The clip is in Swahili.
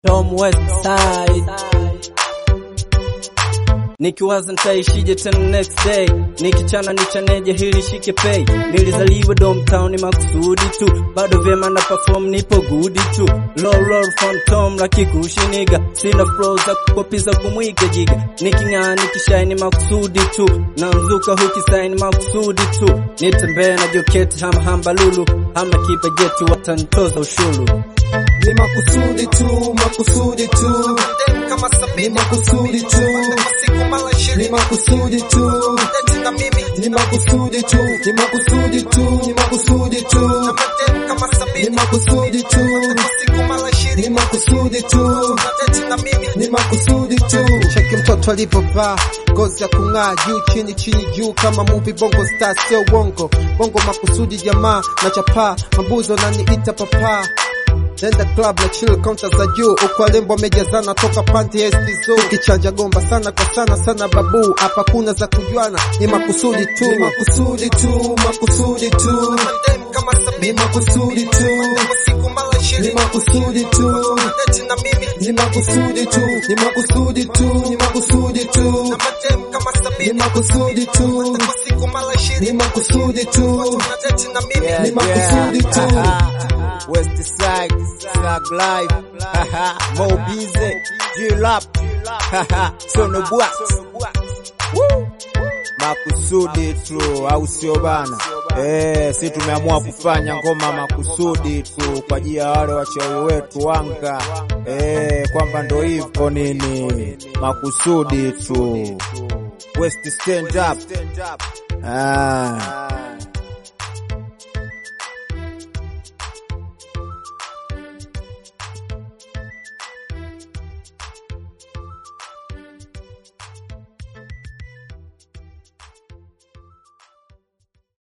Tom West Side nikiwaza nitaishije tena next day, nikichana nichaneje hili shike pay. Nilizaliwa Domtown makusudi tu, bado vyema na perform, nipo good tu. Low roll phantom la kikushiniga, sina flow za kukopiza kumwiga jiga. Niking'aa nikishine makusudi tu, na mzuka hukisaini makusudi tu. Nitembea na joketi hama hamba lulu, hama kibajeti watantoza ushuru. Ni makusudi tu, makusudi tu, ni makusudi tu, ni makusudi tu, ni makusudi tu, ni makusudi tu, ni makusudi tu, ni makusudi tu, ni makusudi tu, ni makusudi tu. Cheki mtoto alipovaa ngozi ya kung'aa juu chini chini juu kama movie bongo star, sio uongo bongo makusudi jamaa na chapaa mabuzo naniita papa Nenda club na chill counter za juu uko lembo amejazana toka panti estizo kichanja gomba sana kwa sana sana babu hapa kuna za kujuana ni makusudi tu ni makusudi tu makusudi tu ni makusudi tu ni makusudi tu ni makusudi tu ni makusudi tu ni makusudi tu ni makusudi tu ni makusudi tu ni makusudi tu West Side, Slug Life, haha, Mo Bize, G-Lap, haha, Sono Bwax. Woo! Makusudi tu, au sio bana? Eh, si tumeamua kufanya ngoma makusudi tu kwa ajili ya wale wachawi wetu wanga. Eh, kwamba ndo hivyo nini, makusudi tu. West stand up. Ah.